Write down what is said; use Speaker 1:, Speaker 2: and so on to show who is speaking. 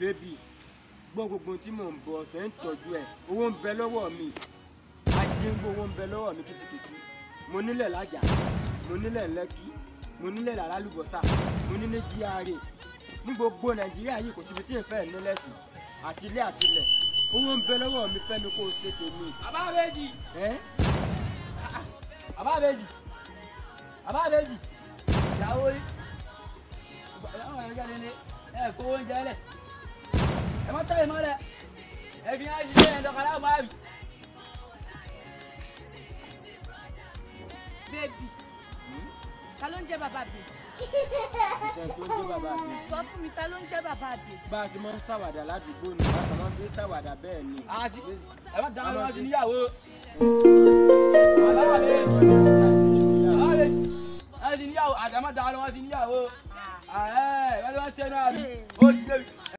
Speaker 1: bébì gbọ́ gbogbo tí mò ń bọ̀ ọ̀sẹ̀ ń tọ́jú ẹ̀ owó ń bẹ lọ́wọ́ mi ajéǹgbò owó ń bẹ lọ́wọ́ mi kìtìkìtì mo nílẹ̀ lájà mo nílẹ̀ lẹ́kì mo nílẹ̀ làrálùbọ́sà mo nílẹ̀ GRA ní gbogbo nàìjíríà yìí kò síbi tí n fẹ́ nílẹ̀ sí àti ilé àti ilẹ̀ owó ń bẹ lọ́wọ́ mi fẹ́mi kó o ṣe tèmi.
Speaker 2: àbábẹ́jì
Speaker 1: ẹ́
Speaker 2: àbábẹ́jì àbábẹ́jì ìyàwó yìí ìyàwó yẹn jáde ní ẹ kó oúnjẹ lẹ ẹ má tẹ̀lé mọ́lẹ̀ ẹ fi hàn sí ẹ̀ dọ̀kadà máa bì.
Speaker 3: bébì ta ló ń jẹ́ bàbá bèjì
Speaker 1: ìṣẹ̀ tó ń jẹ́ bàbá mi.
Speaker 3: sọ fún mi ta ló ń jẹ́ bàbá bèjì.
Speaker 1: bá a ti máa ń ṣàwàdà ládùúgbò ni bá a máa ń fi ṣàwàdà bẹ́ẹ̀ ni.
Speaker 2: àti ẹ má dáhùn wọn ti níyàwó.
Speaker 1: àbábẹ́jì
Speaker 2: àbábẹ́jì ẹ ti níyàwó àti ẹ má dáhùn wọn ti níyàwó. ẹ ẹ wọ́n ti wá sẹ́nu àbí ó ti débi.